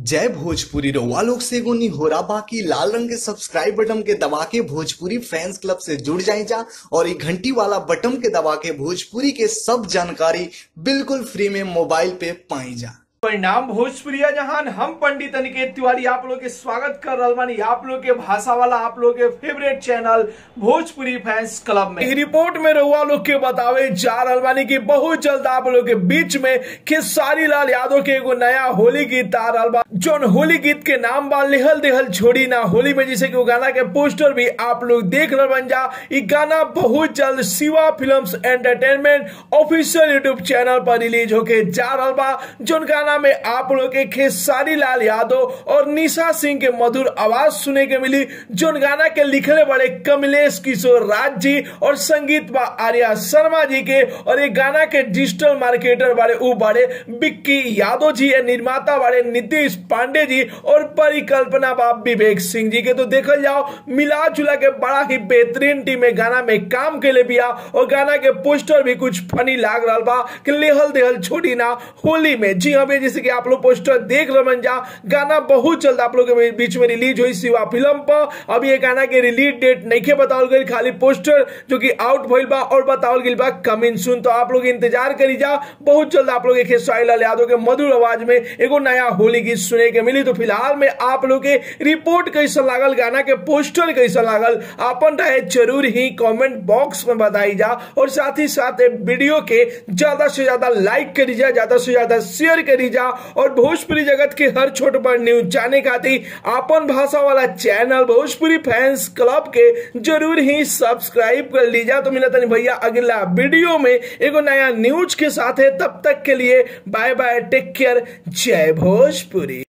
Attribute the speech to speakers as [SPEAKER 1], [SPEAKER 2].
[SPEAKER 1] जय भोजपुरी रउआ लोग से एगो निहोरा बाकी लाल रंग के सब्सक्राइब बटन के दबा के भोजपुरी फैंस क्लब से जुड़ जाए जा और ये घंटी वाला बटन के दबा के भोजपुरी के सब जानकारी बिल्कुल फ्री में मोबाइल पे पाई जा
[SPEAKER 2] परिणाम भोजपुरिया जहान हम पंडित अनिकेत तिवारी आप लोग के स्वागत कर रहल बानी आप लोग के भाषा वाला आप लोग के favourite channel Bhojpuri fans club में एक रिपोर्ट में रउआ लोग के बतावे जा रहल बानी कि बहुत जल्द आप लोग के बीच में खेसारी लाल यादव के एगो नया होली गीत आ रहल बा जौन होली गीत के नाम बा लेहल देहल छोड़ी ना होली में जैसे कि वो गाना के पोस्टर भी आप लोग देख रहल बन जा ई गाना बहुत जल्द Shiva films entertainment official YouTube channel पर रिलीज होके जा रहल बा जौन गाना में आप लोग के खेसारी लाल यादव और निशा सिंह के मधुर आवाज सुने के मिली जौन गाना के लिखले बड़े कमलेश किशोर राज जी और संगीत बा आर्या शर्मा जी के और ये गाना के डिजिटल मार्केटर बारे उ बारे बिक्की यादव जी ये निर्माता बारे नीतीश पांडे जी और परिकल्पना बा विवेक सिंह जी के तो देखल जाओ मिला जुला के बड़ा ही बेहतरीन टीम में गाना में काम के लिए बिया और गाना के पोस्टर भी कुछ फनी लाग रहा बा कि लेहल देहल छोड़ी ना होली में जी हाँ भैया, जैसे कि आप लोग पोस्टर देख रहे जा गाना बहुत जल्द आप लोग के बीच में रिलीज हुई शिवा फिल्म पर अभी ये गाना के रिलीज डेट नहीं के बताओ गई खाली पोस्टर जो कि आउट भइल बा और बताओ गई बा कमिंग सुन तो आप लोग इंतजार करी जा बहुत जल्द आप लोग एक खेसारी लाल यादव के मधुर आवाज में एगो नया होली गीत सुने के मिली तो फिलहाल में आप लोग के रिपोर्ट कैसा लागल गाना के पोस्टर कैसा लागल अपन राय जरूर ही कमेंट बॉक्स में बताई जा और साथ ही साथ ये वीडियो के ज्यादा से ज्यादा लाइक करी जा ज्यादा से ज्यादा शेयर करी जा और भोजपुरी जगत के हर छोट बड़ न्यूज जाने खातिर अपन भाषा वाला चैनल भोजपुरी फैंस क्लब के जरूर ही सब्सक्राइब कर लीजा तो मिला तनी भैया अगला वीडियो में एगो नया न्यूज के साथ है तब तक के लिए बाय बाय टेक केयर जय भोजपुरी